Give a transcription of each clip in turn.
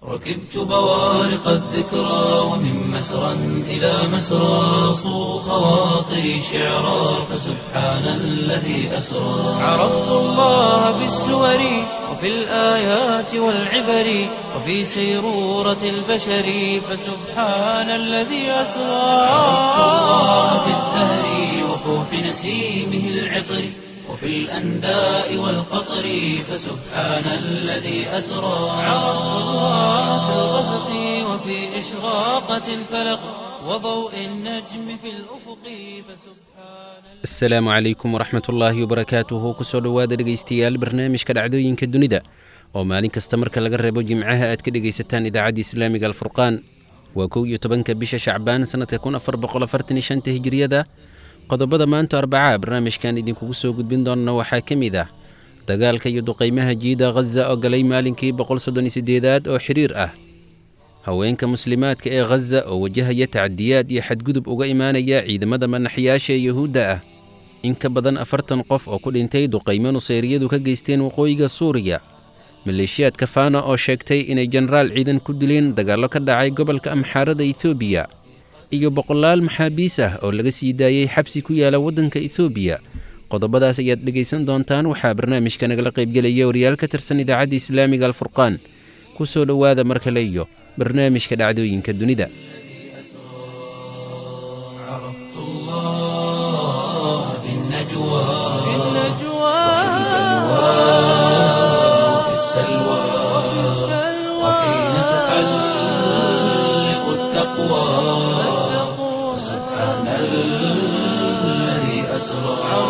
ركبت بوارق الذكرى ومن مسرى إلى مسرى صو خواطري شعرا فسبحان الذي أسرى عرفت الله بالسور وفي الآيات والعبر وفي سيرورة البشر فسبحان الذي أسرى عرفت الله بالزهر وفوح نسيمه العطر وفي الأنداء والقطر فسبحان الذي أسرى عرفت الله في الغسق وفي إشراقة الفلق وضوء النجم في الأفق فسبحان asalaamu calaykum waraxmat ullaahi wabarakaatuhu kusoo dhowaada dhegaystayaal barnaamijka dhacdooyinka dunida oo maalin kasta marka laga reebo jimcaha aad ka dhegaysataan idaacadda islaamiga alfurqaan waa kow iyo tobanka bisha shacbaan sannadka kun afar boqol afartan iyo shanta hijiriyada qodobada maanta arbacaa barnaamijkan idinkugu soo gudbin doonna waxaa ka mid ah dagaalka iyo duqaymaha jiida khaza oo galay maalinkii boqol soddon iyo siddeedaad oo xiriir ah haweenka muslimaadka ee khaza oo wajahaya tacadiyaad iyo xadgudub uga imaanaya ciidamada manaxyaasha ee yuhuudda ah in ka badan afartan qof oo ku dhintay duqaymo nuseyriyadu ka geysteen waqooyiga suuriya maleeshiyaadka faana oo sheegtay inay jenaraal ciidan ku dileen dagaallo ka dhacay gobolka amxaarada etoobiya iyo boqolaal maxaabiis ah oo laga sii daayey xabsi ku yaala waddanka etoobiya qodobadaas ayaad dhegaysan doontaan waxaa barnaamijka nagala qaybgelaya wariyaal ka tirsan idaacadda islaamiga alfurqaan ku soo dhowaada mar kale iyo barnaamijka dhacdooyinka dunida عرفت الله في النجوى في وفي السلوى وحين تحلق التقوى سبحان الذي أسرى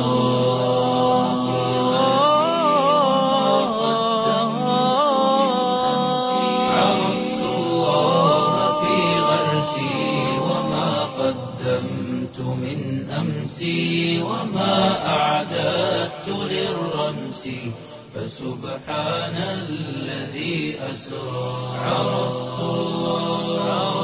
عرفت الله في غرسي وما قدمت من أمسي وما أعددت للرمس فسبحان الذي أسرى عرفت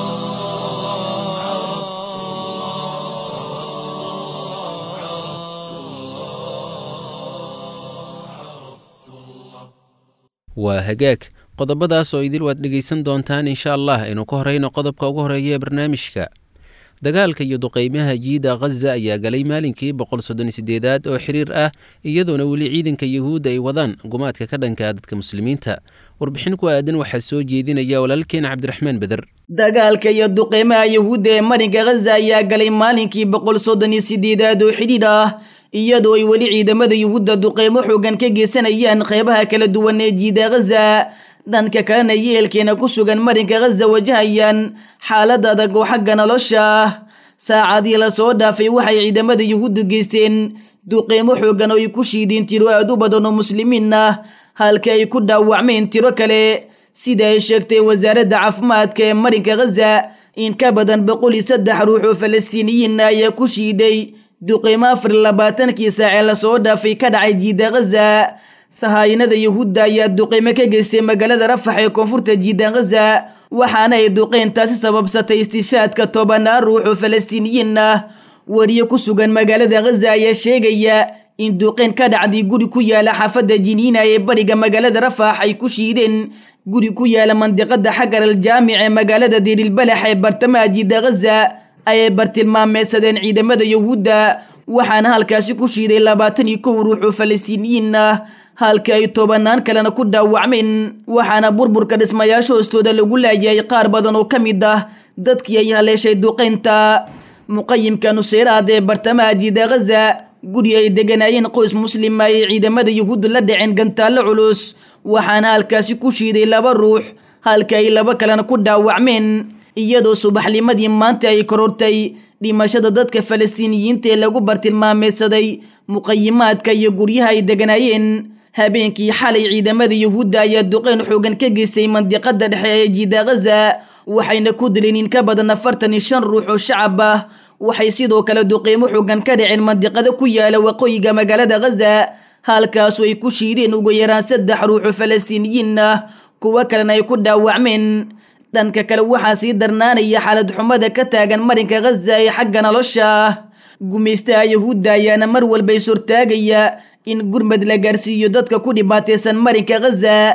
waa hagaag qodobadaas oo idil waad dhegaysan doontaan insha allah aynu ka horeyno qodobka ugu horeeya ee barnaamijka dagaalka iyo duqaymaha jiida khaza ayaa galay maalinkii boqol soddon iyo siddeedaad oo xiriir ah iyadoona weli ciidanka yuhuudda ay wadaan gumaadka ka dhanka dadka muslimiinta warbixin ku aadan waxaa soo jeedinaya walaalkeen cabdiraxmaan beder dagaalka iyo duqeymaha yuhuudda ee marinka khaza ayaa galay maalinkii boqol soddon iyo siddeedaad oo xidhiidh ah iyadoo ay weli ciidamada yuhuudda duqeymo xoogan ka geysanayaan qeybaha kala duwan ee jiida khaza dhanka kalena yeelkeena ku sugan marinka khaza wajahayaan xaalad adag oo xagga nolosha ah saacadii lasoo dhaafay waxay ciidamada yuhuuddu geysteen duqeymo xoogan oo ay ku shiideen tiro aad u badan oo muslimiin ah halka ay ku dhaawacmeen tiro kale sida ay sheegtay wasaaradda caafimaadka ee marinka khaza in ka badan boqol iyo saddex ruux oo falastiiniyiin ah ayaa ku shiiday duqeymo afar iyo labaatankii saacee lasoo dhaafay ka dhacay jiida khaza sahaayinada yuhuudda ayaa duqeymo ka geystay magaalada rafax ee koonfurta jiidan khaza waxaana ay duqeyntaasi sababsatay istishaadka tobanaan ruux oo falastiiniyiin ah wariye ku sugan magaalada khaza ayaa sheegaya in duqeyn ka dhacday guri ku yaala xaafadda jiniina ee bariga magaalada rafax ay ku shiideen guri ku yaala mandiqada xagar al jaamic ee magaalada diirilbalax ee bartamaha jiida khaza ayay bartilmaameedsadeen ciidamada yuhuudda waxaana halkaasi ku shiiday labaatan iyo kow ruux oo falastiiniyiin ah halka ay tobanaan kalena ku dhaawacmeen waxaana burburka dhismayaasha hoostooda lagu laayay qaar badan oo ka mid ah dadkii ay haleeshay duqeynta muqayimka nuseyraad ee bartamaha jiida khaza guri ay deganaayeen qoys muslima ay ciidamada yuhuudda la dhaceen gantaallo culus waxaana halkaasi ku shiiday laba ruux halka ay laba kalena ku dhaawacmeen iyadoo subaxnimadii maanta ay korortay dhimashada dadka falastiiniyiinta ee lagu bartilmaameedsaday muqayimaadka iyo guryaha ay deganaayeen habeenkii xalay ciidamada yuhuudda ayaa duqeyn xoogan ka geystay mandiqada dhexe ee jiida khaza waxayna ku dileen in ka badan afartan iyo shan ruux oo shacab ah waxay sidoo kale duqeymo xoogan ka dhaceen mandiqada ku yaala waqooyiga magaalada khaza halkaasu ay ku shiideen ugu yaraan saddex ruux oo falastiiniyiin ah kuwo kalena ay ku dhaawacmeen dhanka kale waxaa sii darnaanaya xaalad xumada ka taagan marinka khaza ee xagga nolosha ah gumaystaha yahuudda ayaana mar walba is hortaagaya in gurmad la gaarsiiyo dadka ku dhibaataysan marinka khaza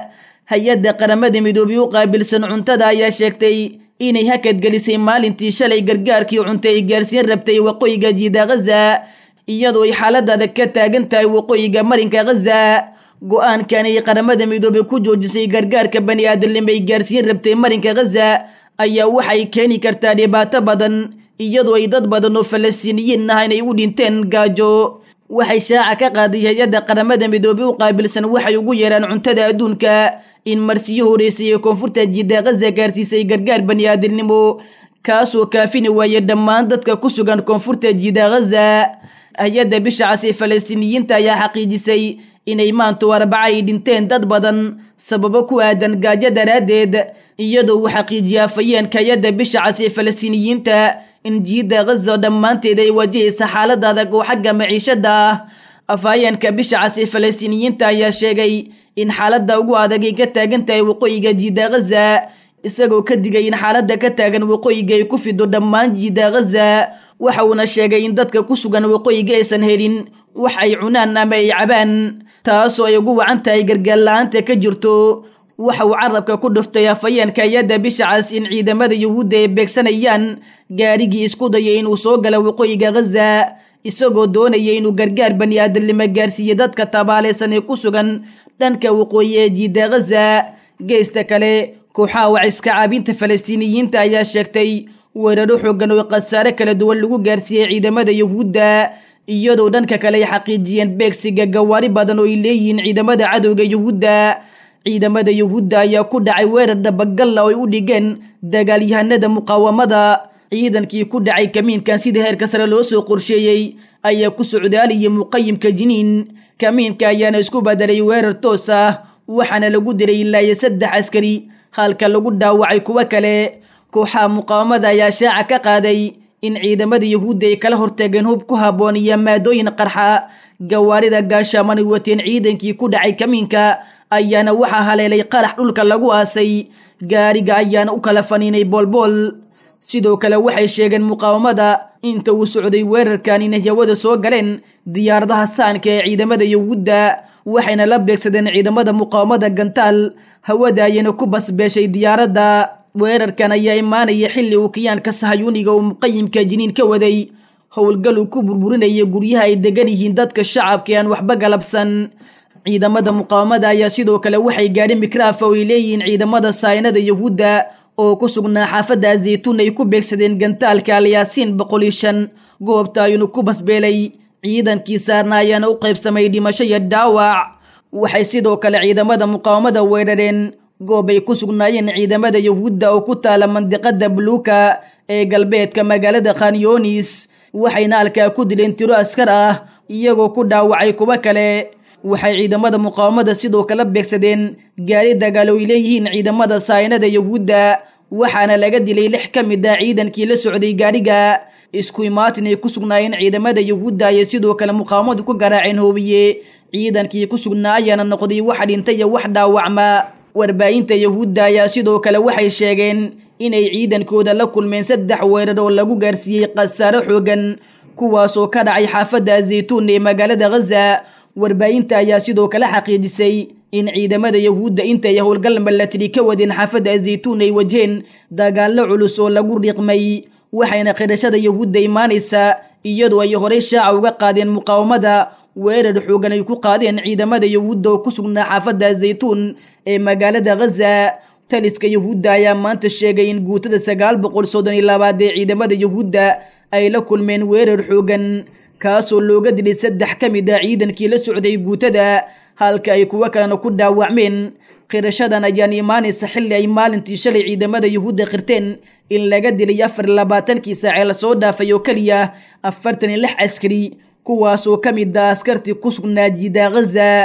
hay-adda qaramada midoobay u qaabilsan cuntada ayaa sheegtay inay hakadgelisay maalintii shalay gargaarkii cunto ay gaarsiin rabtay waqooyiga jiida khaza iyadoo ay xaalada adag ka taagan tahay waqooyiga marinka khaza go-aankan ay qaramada midoobay ku joojisay gargaarka bani aadamnimo ay gaarsiin rabtay marinka khaza ayaa waxay keeni kartaa dhibaato badan iyadoo ay dad badan oo falastiiniyiin ah inay u dhinteen gaajo waxay shaaca ka qaaday hay-adda qaramada midoobay u qaabilsan waxay ugu yeeraan cuntada adduunka in marsiyo horeysay ee koonfurta jiida khaza gaarsiisay gargaar bani aadamnimo kaasoo kaafini waaya dhammaan dadka ku sugan koonfurta jiida khaza hay-adda bisha cas ee falastiiniyiinta ayaa xaqiijisay inay maantu arbaca ay dhinteen dad badan sababo ku aadan gaajo daraaddeed iyadoo uu xaqiijiyay afayeenka hay-adda bisha cas ee falastiiniyiinta in jiida khaza dhammaanteed ay wajahaysa xaalad adag oo xagga maciishada ah afhayeenka bisha cas ee falastiiniyiinta ayaa sheegay in xaaladda ugu adag ay ka taagan tahay waqooyiga jiida khaza isagoo ka digay in xaaladda ka taagan waqooyiga ay ku fido dhammaan jiida khaza waxa uuna sheegay in dadka ku sugan waqooyiga aysan helin wax ay cunaan ama ay cabaan taasoo ay ugu wacan tahay gargaar la-aanta ka jirto waxa uu carabka ku dhuftay afhayeenka hay-adda bisha cas in ciidamada yuhuudda ay beegsanayaan gaarigii isku dayay inuu soo gala waqooyiga khaza isagoo doonaya inuu gargaar bani aadamnimo gaarsiiye dadka tabaaleysan ee ku sugan dhanka waqooyi ee jiida khaza geesta kale kooxaha waciska caabinta falastiiniyiinta ayaa sheegtay weeraro xoogan oo khasaare kala duwan lagu gaarsiiyey ciidamada yuhuudda iyadoo dhanka kale ay xaqiijiyeen beegsiga gawaari badan oo ay leeyihiin ciidamada cadowga yuhuudda ciidamada yuhuudda ayaa ku dhacay weerar dhabagalla oo ay u dhigeen dagaalyahanada muqaawamada ciidankii ku dhacay kamiinkan sida heerka sare loo soo qorsheeyey ayaa ku socdaaliyay muqayimka jiniin kamiinka ayaana isku bedelay weerar toos ah waxaana lagu dilay ilaa iyo saddex askari halka lagu dhaawacay kuwo kale kooxaha muqaawamada ayaa shaaca ka qaaday in ciidamada yuhuudda ay kala hortageen hub ku habboon iyo maadooyin qarxa gawaarida gaashaamanay wateen ciidankii ku dhacay kamiinka ayaana waxaa haleelay qarax dhulka lagu aasay gaariga ayaana u kala faniinay boolbool sidoo kale waxay sheegeen muqaawamada inta uu socday weerarkan inay hawada soo galeen diyaaradaha saanka ee ciidamada yuhuudda waxayna la beegsadeen ciidamada muqaawamada gantaal hawada ayana ku basbeeshay diyaaradda weerarkan ayaa imaanaya xilli uu kiyaanka sahayuuniga uu muqayimka jiniin ka waday howlgal uu ku burburinaya guryaha ay degan yihiin dadka shacabka aan waxba galabsan ciidamada muqaawamada ayaa sidoo kale waxay gaadhin mikraafa oo ay leeyihiin ciidamada saynada yuhuudda oo ku sugnaa xaafadda zaytuun ay ku beegsadeen gantaalka alyaasiin boqol iyo shan goobta ayuunu ku basbeelay ciidankii saarna ayaana u qaybsamay dhimasho iyo dhaawac waxay sidoo kale ciidamada muqaawamada weerareen goob ay ku sugnaayeen ciidamada yuhuudda oo ku taala mandiqada buluuka ee galbeedka magaalada khanyoonis waxayna halkaa ku dileen tiro askar ah iyagoo ku dhaawacay kuwo kale waxay ciidamada muqaawamada sidoo kale beegsadeen gaari dagaal oo ay leeyihiin ciidamada saynada yuhuudda waxaana laga dilay lix ka mid ah ciidankii la socday gaariga isku imaatin ay ku sugnaayeen ciidamada yuhuudda ayay sidoo kale muqaawamadu ku garaaceen hoobiye ciidankii ku sugnaa ayaana noqday wax dhintay iyo wax dhaawacma warbaahinta yuhuudda ayaa sidoo kale waxay sheegeen inay ciidankooda la kulmeen saddex weerar oo lagu gaarsiiyey khasaaro xoogan kuwaasoo ka dhacay xaafadda zaytuun ee magaalada khaza warbaahinta ayaa sidoo kale xaqiijisay in ciidamada yuhuudda intay howlgal malatiri ka wadeen xaafadda zaytuun ay wajheen dagaallo culus oo lagu riiqmay waxayna qirashada yuhuudda imaanaysa iyadoo ay horey shaaca uga qaadeen muqaawamada weerar xoogan ay ku qaadeen ciidamada yuhuudda oo ku sugnaa xaafadda zaytuun ee magaalada khaza taliska yuhuudda ayaa maanta sheegay in guutada sagaal boqol soddon iyo labaad ee ciidamada yuhuudda ay la kulmeen weerar xoogan kaasoo looga dilay saddex ka mid ah ciidankii la socday guutada halka ay kuwo kalena ku dhaawacmeen qirashadan ayaan imaanaysa xilli ay maalintii shalay ciidamada yuhuudda qirteen in laga dilay afar labaatankii saacee lasoo dhaafay oo keliya afartan iyo lix askari kuwaasoo ka mid ah askartii ku sugnaa jiida khaza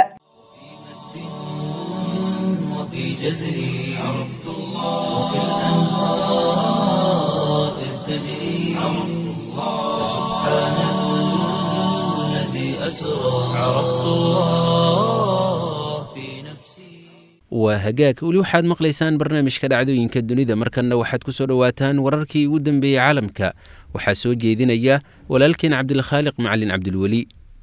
وفي جزري عرفت الله وبالأنهار إذ تجري عرفت الله سبحان الذي أسرى عرفت الله في نفسي waa hagaag weli waxaad maqlaysaan barnaamijka dhacdooyinka dunida markanna waxaad ku soo dhowaataan wararkii ugu dambeeyey caalamka waxaa soo jeedinaya walaalkeen cabdilkhaaliq macalin cabdilweli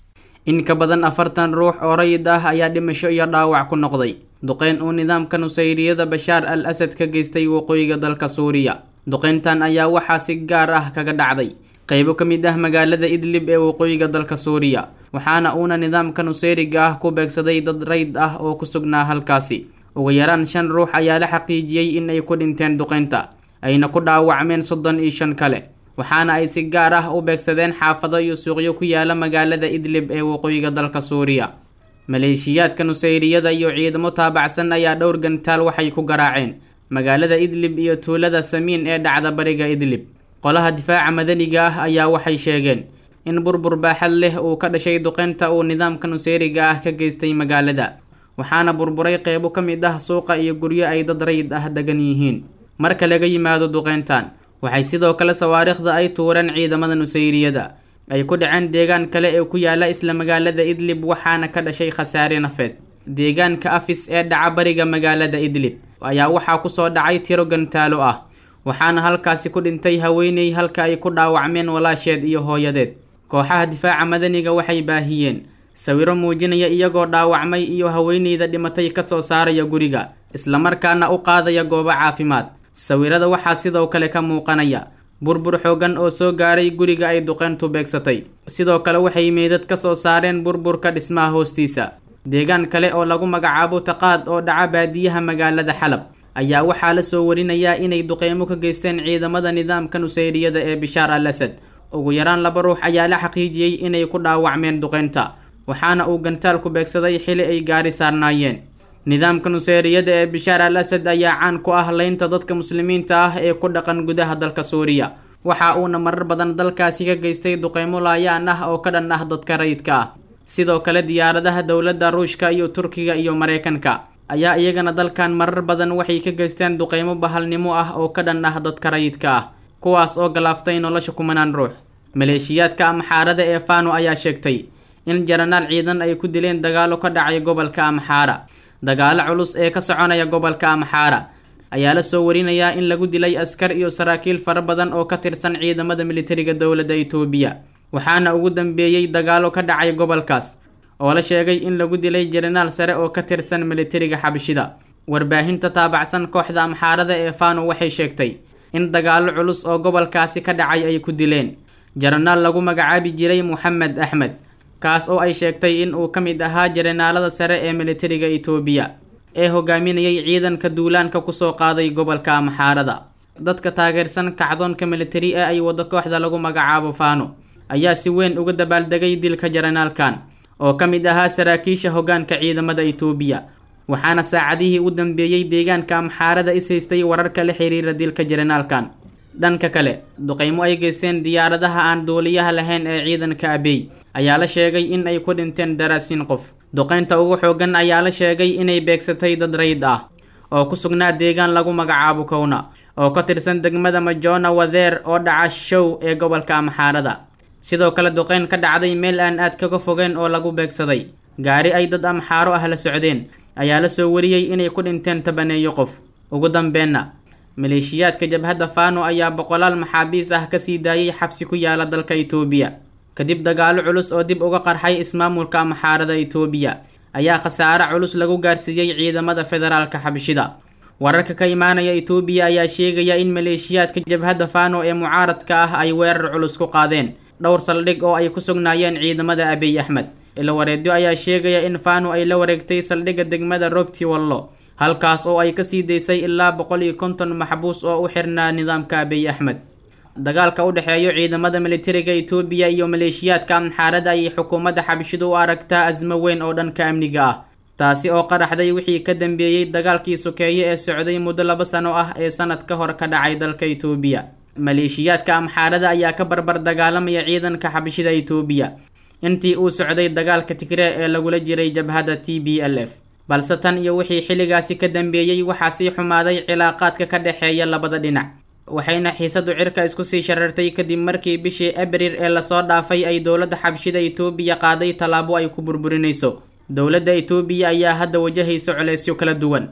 in ka badan afartan ruux oo rayid ah ayaa dhimasho iyo dhaawac ku noqday duqeyn uu nidaamka nusayriyada bashaar al asad ka geystay waqooyiga dalka suuriya duqeyntan ayaa waxaa si gaar ah kaga dhacday qaybo ka mid ah magaalada idlib ee waqooyiga dalka suuriya waxaana uuna nidaamka nusayriga ah ku beegsaday dad rayd ah oo ku sugnaa halkaasi ugu yaraan shan ruux ayaa la xaqiijiyey in ay ku dhinteen duqeynta ayna ku dhaawacmeen soddon iyo shan kale waxaana ay si gaar ah u beegsadeen xaafado iyo suuqyo ku yaala magaalada idlib ee waqooyiga dalka suuriya maleeshiyaadka nusayriyada iyo ciidamo taabacsan ayaa dhowr gantaal waxay ku garaaceen magaalada idlib iyo tuulada samiin ee dhacda bariga idlib qolaha difaaca madaniga ah ayaa waxay sheegeen in burbur baaxad leh uu ka dhashay duqeynta uu nidaamka nusayriga ah ka geystay magaalada waxaana burburay qeybo ka mid ah suuqa iyo guryo ay dad rayid ah degan yihiin marka laga yimaado duqeyntan waxay sidoo kale sawaariikhda ay tuureen ciidamada nusayriyada ay ku dhaceen deegaan kale ee ku yaala isla magaalada idlib waxaana ka dhashay khasaare nafeed deegaanka afis ee dhaca bariga magaalada idlib ayaa waxaa kusoo dhacay tiro gantaalo ah waxaana halkaasi ku dhintay haweeney halka ay ku dhaawacmeen walaasheed iyo hooyadeed kooxaha difaaca madaniga waxay baahiyeen sawiro muujinaya iyagoo dhaawacmay iyo haweeneyda dhimatay kasoo saaraya guriga islamarkaana u qaadaya goobo caafimaad sawirada waxaa sidoo kale ka muuqanaya burbur xoogan oo soo gaaray guriga ay duqeyntu beegsatay sidoo kale waxay meydad ka soo saareen burburka dhismaha hoostiisa deegaan kale oo lagu magacaabo taqaad oo dhaca baadiyaha magaalada xalab ayaa waxaa la soo warinayaa inay duqeymo ka geysteen ciidamada nidaamka nusayriyada ee bishaar al asad ugu yaraan laba ruux ayaa la xaqiijiyey inay ku dhaawacmeen duqeynta waxaana uu gantaalku beegsaday xili ay gaari saarnaayeen nidaamka nuseyriyada ee bishaar al asad ayaa caan ku ah leynta dadka muslimiinta ah ee ku dhaqan gudaha dalka suuriya waxa uuna marar badan dalkaasi ka geystay duqeymo laayaan ah oo ka dhan ah dadka rayidka ah sidoo kale diyaaradaha dowladda ruushka iyo turkiga iyo mareykanka ayaa iyagana dalkan marar badan waxay ka geysteen duqeymo bahalnimo ah oo ka dhan ah dadka rayidka ah kuwaas oo galaaftay nolosha kumanaan ruux maleeshiyaadka amxaarada ee fano ayaa sheegtay in jaranaal ciidan ay ku dileen dagaalo ka dhacay gobolka amxaara dagaalo culus ee ka soconaya gobolka amxaara ayaa la soo warinayaa in lagu dilay askar iyo saraakiil fara badan oo ka tirsan ciidamada militariga dowladda itoobiya waxaana ugu dambeeyey dagaalo ka dhacay gobolkaas oo la sheegay in lagu dilay jaranaal sare oo ka tirsan militariga xabashida warbaahinta taabacsan kooxda amxaarada ee fano waxay sheegtay in dagaalo culus oo gobolkaasi ka dhacay ay ku dileen jaranaal lagu magacaabi jiray moxamed axmed kaas oo ay sheegtay in uu ka mid ahaa jaranaalada sare ee militariga itoobiya ee hogaaminayay ciidanka duulaanka kusoo qaaday gobolka amxaarada dadka taageersan kacdoonka militari ee ay wado kooxda lagu magacaabo fano ayaa si weyn uga dabaaldegay dilka jaranaalkan oo ka mid ahaa saraakiisha hoggaanka ciidamada itoobiya waxaana saacadihii u dambeeyey deegaanka amxaarada is haystay wararka la xiriira dilka jaranaalkan dhanka kale duqeymo ay geysteen diyaaradaha aan duuliyaha lahayn ee ciidanka abey ayaa la sheegay in ay ku dhinteen daraasiin qof duqeynta ugu xoogan ayaa la sheegay inay beegsatay dad rayd ah oo ku sugnaa deegaan lagu magacaabo kowna oo ka tirsan degmada majona wadeer oo dhaca show ee gobolka amxaarada sidoo kale duqeyn ka dhacday meel aan aad kaga fogeen oo lagu beegsaday gaari ay dad amxaaro ah la socdeen ayaa la soo wariyey inay ku dhinteen tabaneeyo qof ugu dambeenna maleeshiyaadka jabhadda fano ayaa boqolaal maxaabiis ah kasii daayay xabsi ku yaala dalka itoobiya kadib dagaalo culus oo dib uga qarxay ismaamulka amxaarada itoobiya ayaa khasaare culus lagu gaarsiiyey ciidamada federaalka xabshida wararka ka imaanaya itoobiya ayaa sheegaya in maleeshiyaadka jabhadda fano ee mucaaradka ah ay weerar culus ku qaadeen dhowr saldhig oo ay ku sugnaayeen ciidamada abiy axmed ilawareedyo ayaa sheegaya in fano ay la wareegtay saldhigga degmada robti wallo halkaas oo ay kasii daysay ilaa boqol iyo konton maxbuus oo u xirnaa nidaamka abiy axmed dagaalka u dhexeeyo ciidamada militariga itoobiya iyo maleeshiyaadka amxaarada ayay xukuumadda xabshidu u aragtaa asmo weyn oo dhanka amniga ah taasi oo qaraxday wixii ka dambeeyey dagaalkii sokeeye ee socday muddo laba sano ah ee sanad ka hor ka dhacay dalka itoobiya maleeshiyaadka amxaarada ayaa ka barbar dagaalamaya ciidanka xabshida itoobiya intii uu socday dagaalka tigree ee lagula jiray jabhadda t b l f balse tan iyo wixii xilligaasi ka dambeeyey waxaa sii xumaaday cilaaqaadka ka dhexeeya labada dhinac waxayna xiisadu cirka isku sii sharartay kadib markii bishii abriil ee lasoo dhaafay ay dowladda xabshida itoobiya qaaday tallaabo ay ku burburinayso dowladda itoobiya ayaa hadda wajahaysa culeysyo kala duwan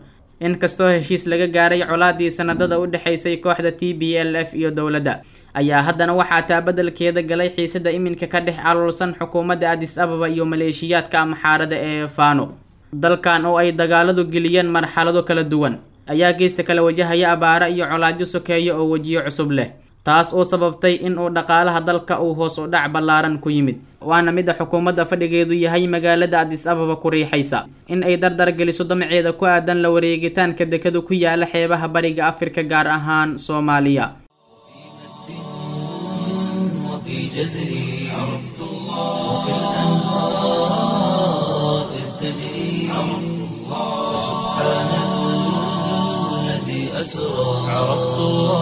inkastoo heshiis laga gaaray colaadii sanadada u dhexaysay kooxda t b l f iyo dowladda ayaa haddana waxaa taa beddelkeeda galay xiisada iminka ka dhex caloolsan xukuumadda adis ababa iyo maleeshiyaadka amxaarada ee fano dalkan oo ay dagaaladu geliyeen marxalado kala duwan ayaa geesta kala wajahaya abaara iyo colaadyo sokeeya oo wejiyo cusub leh taas oo sababtay in uu dhaqaalaha dalka uu hoos u dhac ballaaran ku yimid waana mida xukuumadda fadhigeedu yahay magaalada adis ababa ku riixaysa in ay dardar geliso damaceeda ku aadan la wareegitaanka dekadu ku yaala xeebaha bariga afrika gaar ahaan soomaaliya وفي جزري عرفت الله وكالأنهار إذ تجري عرفت الله سبحان الذي أسرى عرفت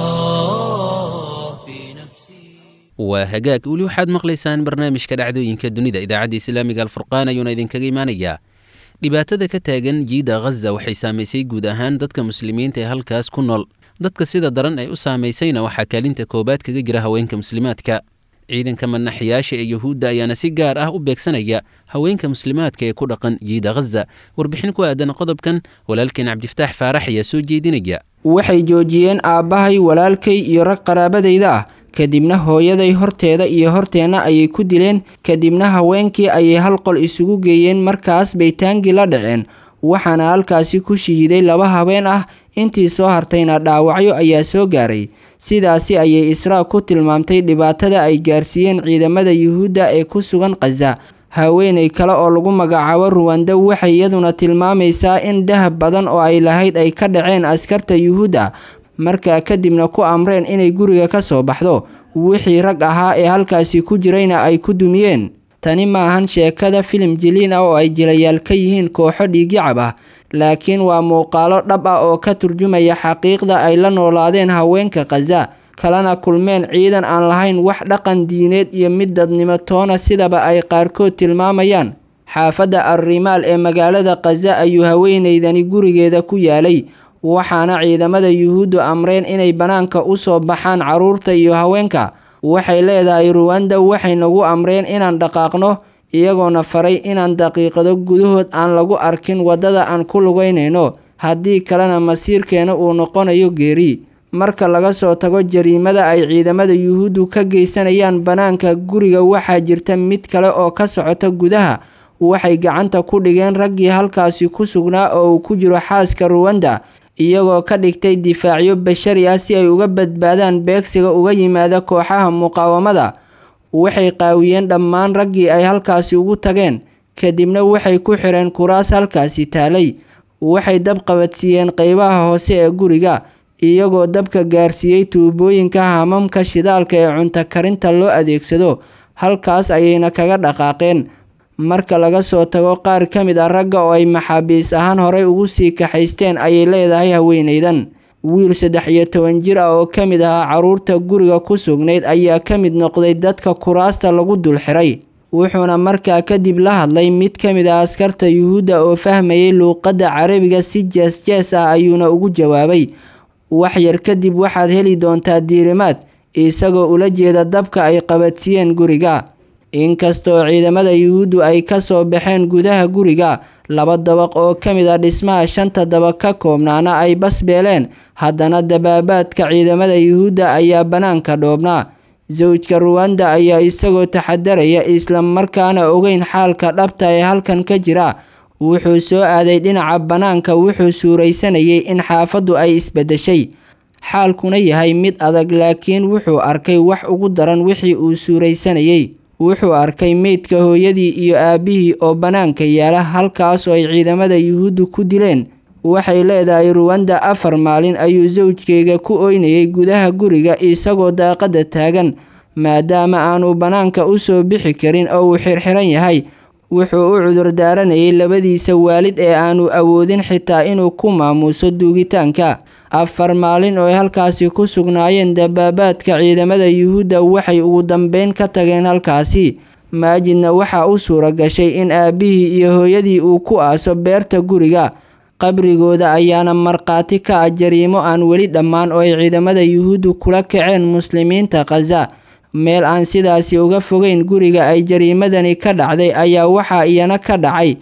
الله في نفسي waa hagaag weli waxaad maqlaysaan barnaamijka dhacdooyinka dunida idaacadda islaamiga alfurqaan ayuuna idinkaga imaanayaa dhibaatada ka taagan jiida khaza waxay saamaysay guud ahaan dadka muslimiinta ee halkaas ku nool dadka sida daran ay u saamaysayna waxaa kaalinta koowaad kaga jira haweenka muslimaadka ciidanka manaxyaasha ee yuhuudda ayaana si gaar ah u beegsanaya haweenka muslimaadka ee ku dhaqan jiida khaza warbixin ku aadan qodobkan walaalkeen cabdifataax faarax ayaa soo jeedinaya waxay joojiyeen aabbahay walaalkay iyo rag qaraabadayda ah kadibna hooyaday horteeda iyo horteenna ayay ku dileen kadibna haweenkii ayay hal qol isugu geeyeen markaas bay taangi la dhaceen waxaana halkaasi ku shahiiday laba habeen ah intii soo hartayna dhaawacyo ayaa soo gaaray sidaasi ayay israa ku tilmaamtay dhibaatada ay gaarsiiyeen ciidamada yuhuudda ee ku sugan khaza haweeney kale oo lagu magacaabo ruwanda waxay iyaduna tilmaamaysaa in dahab badan oo ay lahayd ay ka dhaceen askarta yuhuudda markaa kadibna ku amreen inay guriga ka soo baxdo wixii rag ahaa ee halkaasi ku jirayna ay ku dumiyeen tani maahan sheekada filim jiliin ah oo ay jilayaal ka yihiin kooxo dhiigyacab ah laakiin waa muuqaalo dhab ah oo ka turjumaya xaqiiqda ay la noolaadeen haweenka khaza kalena kulmeen ciidan aan lahayn wax dhaqan diineed iyo mid dadnimo toona sidaba ay qaarkood tilmaamayaan xaafadda arrimaal ee magaalada khaza ayuu haweeneydani gurigeeda ku yaalay waxaana ciidamada yuhuuddu amreen inay bannaanka u soo baxaan carruurta iyo haweenka waxay leedahay ruwanda waxay nagu amreen inaan dhaqaaqno iyagoona faray inaan daqiiqado gudahood aan lagu arkin waddada aan ku lugaynayno haddii kalena masiirkeena uu noqonayo geeri marka laga soo tago jariimada ay ciidamada yuhuuddu ka geysanayaan bannaanka guriga waxaa jirta mid kale oo ka socota gudaha waxay gacanta ku dhigeen raggii halkaasi ku sugnaa oo uu ku jiro xaaska ruwanda iyagoo ka dhigtay difaacyo bashari ah si ay uga badbaadaan beegsiga uga yimaada kooxaha muqaawamada waxay qaawiyeen dhammaan raggii ay halkaasi ugu tageen kadibna waxay ku xireen kuraas halkaasi taalay waxay dab qabadsiiyeen qeybaha hoose ee guriga iyagoo dabka gaarsiiyey tuubooyinka hamamka shidaalka ee cunto karinta loo adeegsado halkaas ayayna kaga dhaqaaqeen marka laga soo tago qaar ka mid ah ragga oo ay maxaabiis ahaan horey ugu sii kaxaysteen ayay leedahay haweeneydan wiil saddex iyo toban jir ah oo ka mid ahaa carruurta guriga ku sugnayd ayaa ka mid noqday dadka kuraasta lagu dul xiray wuxuuna markaa kadib la hadlay mid ka mid ah askarta yuhuudda oo fahmayay luuqadda carabiga si jees-jees ah ayuuna ugu jawaabay wax yar kadib waxaad heli doontaa diirimaad isagoo ula jeeda dabka ay qabadsiiyeen guriga inkastoo ciidamada yuhuuddu ay ka soo baxeen gudaha guriga laba dabaq oo ka mid ah dhismaha shanta dabaq ka koobnaana ay basbeeleen haddana dabaabaadka ciidamada yuhuudda ayaa bannaanka dhoobnaa sawjka ruwanda ayaa isagoo taxadaraya isla markaana ogeyn xaalka dhabta ee halkan ka jira wuxuu soo aaday dhinaca bannaanka wuxuu suuraysanayay in xaafaddu ay isbeddeshay xaalkuna yahay mid adag laakiin wuxuu arkay wax ugu daran wixii uu suuraysanayay wuxuu arkay meydka hooyadii iyo aabbihii oo bannaanka yaala halkaas oo ay ciidamada yuhuuddu ku dileen waxay leedahay ruwanda afar maalin ayuu sawjkeyga ku oynayay gudaha guriga isagoo daaqadda taagan maadaama aanu bannaanka u soo bixi karin oo uu xirxiran yahay wuxuu u cudur daaranayay labadiisa waalid ee aanu awoodin xitaa inuu ku maamuuso duugitaanka afar maalin oo ay halkaasi ku sugnaayeen dabaabaadka ciidamada yuhuudda waxay ugu dambeyn ka tageen halkaasi maajidna waxaa u suura gashay in aabbihii iyo hooyadii uu ku aaso beerta guriga qabrigooda ayaana markhaati ka ah jariimo aan weli dhammaan oo ay ciidamada yuhuuddu kula kaceen muslimiinta khaza meel aan sidaasi uga fogeyn guriga ay jariimadani ka dhacday ayaa waxaa iyana ka dhacay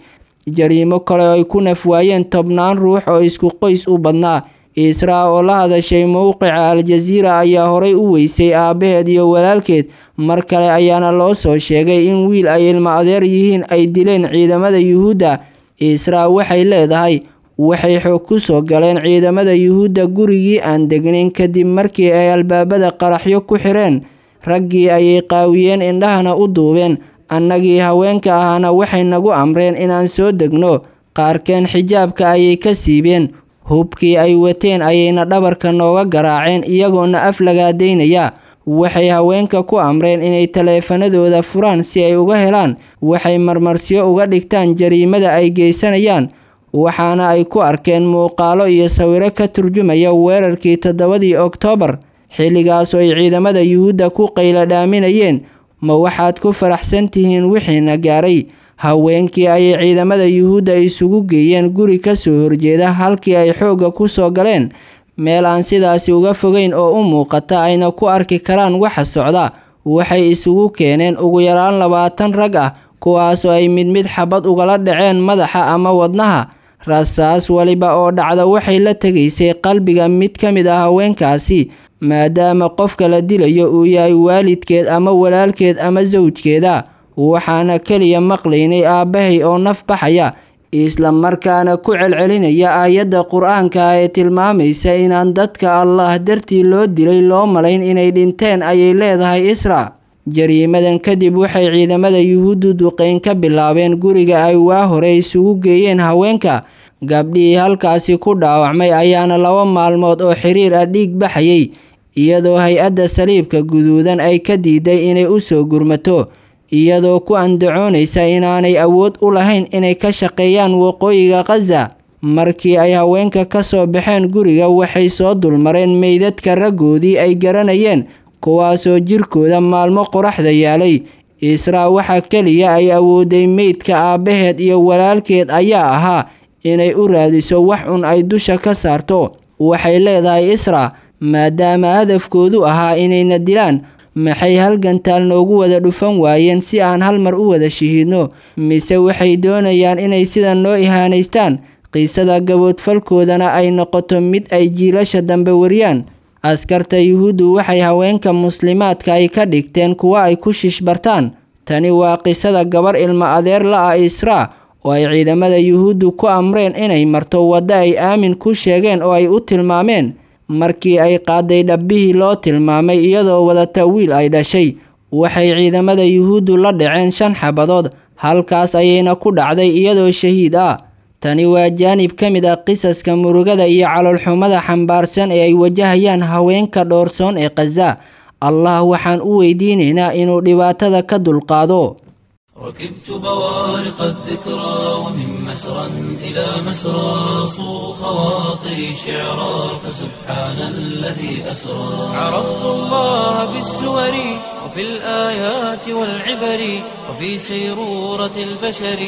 jariimo kale oo ay ku nafwaayeen tobnaan ruux oo isku qoys u badnaa israa oo la hadashay mowqica al-jasiira ayaa horay u weysay aabbaheed iyo walaalkeed mar kale ayaana loo soo sheegay in wiil ay ilmo adeer yihiin ay dileen ciidamada yuhuudda israa waxay leedahay waxay xoog ku soo galeen ciidamada yuhuudda gurigii aan degnayn kadib markii ay albaabada qaraxyo ku xireen raggii ayay qaawiyeen indhahana u duubeen annagii haweenka ahaana waxay nagu amreen inaan soo degno qaarkeen xijaabka ayay ka siibeen hubkii ay wateen ayayna dhabarka nooga garaaceen iyagoona af lagaadaynaya waxay haweenka ku amreen inay taleefanadooda furaan si ay uga helaan waxay marmarsiyo uga dhigtaan jariimada ay geysanayaan waxaana ay ku arkeen muuqaalo iyo sawiro ka turjumaya weerarkii toddobadii oktoobar xilligaas oo ay ciidamada yuhuudda ku qaylo dhaaminayeen ma waxaad ku faraxsan tihiin wixiina gaaray haweenkii ayay ciidamada yuhuudda isugu geeyeen guri ka soo horjeeda halkii ay xoogga ku soo galeen meel aan sidaasi uga fogeyn oo u muuqata ayna ku arki karaan waxa socda waxay isugu keeneen ugu yaraan labaatan rag ah kuwaasoo ay mid mid xabad ugala dhaceen madaxa ama wadnaha rasaas waliba oo dhacda waxay la tegaysay qalbiga mid ka mid ah haweenkaasi maadaama qofka la dilayo uu yahay waalidkeed ama walaalkeed ama sawjkeeda waxaana keliya maqlaynay aabbahay oo naf baxaya isla markaana ku celcelinaya aayadda qur-aanka ee tilmaamaysa inaan dadka allah dartii loo dilay loo malayn inay dhinteen ayay leedahay isra jariimadan kadib waxay ciidamada yuhuuddu duqeyn ka bilaabeen guriga ay waa hore isugu geeyeen haweenka gabdhihii halkaasi ku dhaawacmay ayaana laba maalmood oo xiriir ah dhiig baxayay iyadoo hay-adda saliibka guduudan ay ka diiday inay u soo gurmato iyadoo ku andacoonaysa inaanay awood u lahayn inay ka shaqeeyaan waqooyiga khaza markii ay haweenka ka soo baxeen guriga waxay soo dulmareen meydadka raggoodii ay garanayeen kuwaasoo jirkooda maalmo qoraxda yaalay israa waxa keliya ay awooday meydka aabbaheed iyo walaalkeed ayaa ahaa inay u raadiso wax un ay dusha ka saarto waxay leedahay isra maadaama hadafkoodu ahaa inayna dilaan maxay halgantaal noogu wada dhufan waayeen si aan hal mar u wada shahiidno mise waxay doonayaan inay sidan noo ihaanaystaan qiisada gaboodfalkoodana ay noqoto mid ay jiilasha dambe wariyaan askarta yuhuuddu waxay haweenka muslimaadka ay ka dhigteen kuwa ay ku shishbartaan tani waa qisada gabar ilmo adeer la-ah israa oo ay ciidamada yuhuuddu ku amreen inay marto waddo ay aamin ku sheegeen oo ay u tilmaameen markii ay qaaday dhabbihii loo tilmaamay iyadoo wadata wiil ay dhashay waxay ciidamada yuhuuddu la dhaceen shan xabadood halkaas ayayna ku dhacday iyadoo shahiid ah tani waa jaanib ka mid ah qisaska murugada iyo caloolxumada xambaarsan ee ay wajahayaan haweenka dhoorsoon ee khaza allah waxaan u weydiinaynaa inuu dhibaatada ka dulqaado ركبت بوارق الذكرى ومن مسرى إلى مسرى صو خواطري شعرا فسبحان الذي أسرى عرفت الله بالسور وفي الآيات والعبر وفي سيرورة البشر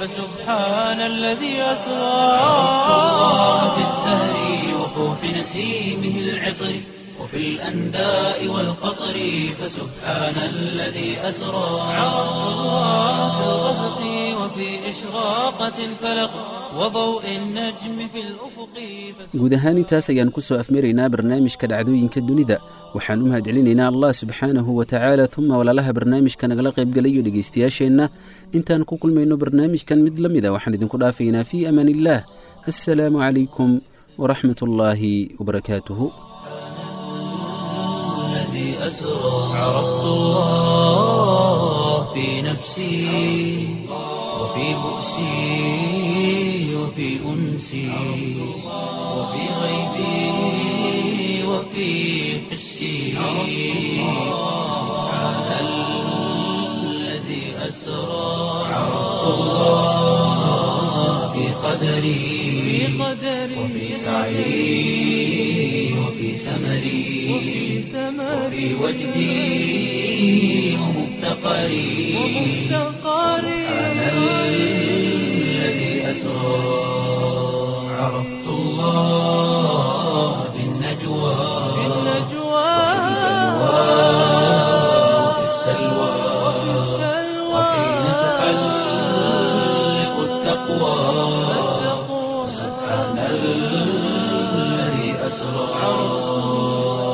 فسبحان الذي أسرى عرفت الله بالزهر وفوح نسيمه العطر وفي الأنداء والقطر فسبحان الذي أسرى عرفت الله في الغسق وفي إشراقة الفلق وضوء النجم في الأفق guud ahaan intaas ayaan ku soo afmaraynaa barnaamijka dhacdooyinka dunida waxaan u mahadcelinaynaa allah subxaanahu wa tacaala uma walaalaha barnaamijka nagala qaybgalayo dhegaystayaasheenna intaan ku kulmayno barnaamijkan mid la mida waxaan idinku dhaafaynaa fii amaan illaah assalaamu calaykum waraxmat ullaahi wabarakaatuhu الذي أسرى عرفت الله في نفسي وفي بؤسي وفي أنسي وفي غيبي وفي حسي سبحان الذي أسرى عرفت الله في قدري وفي سعي وفي سمري وفي وجدي ومفتقري سبحان الذي أسرى عرفت الله في النجوى وفي السلوى وحين تحلق التقوى التقوى سبحان الذي أسرى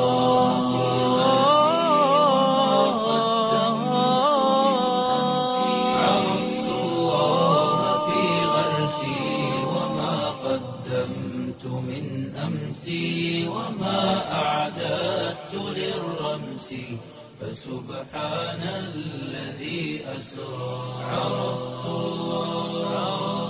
عرفت الله في غرسي وما قدمت من أمسي وما أعددت للرمس فسبحان الذي أسرى عرفت الله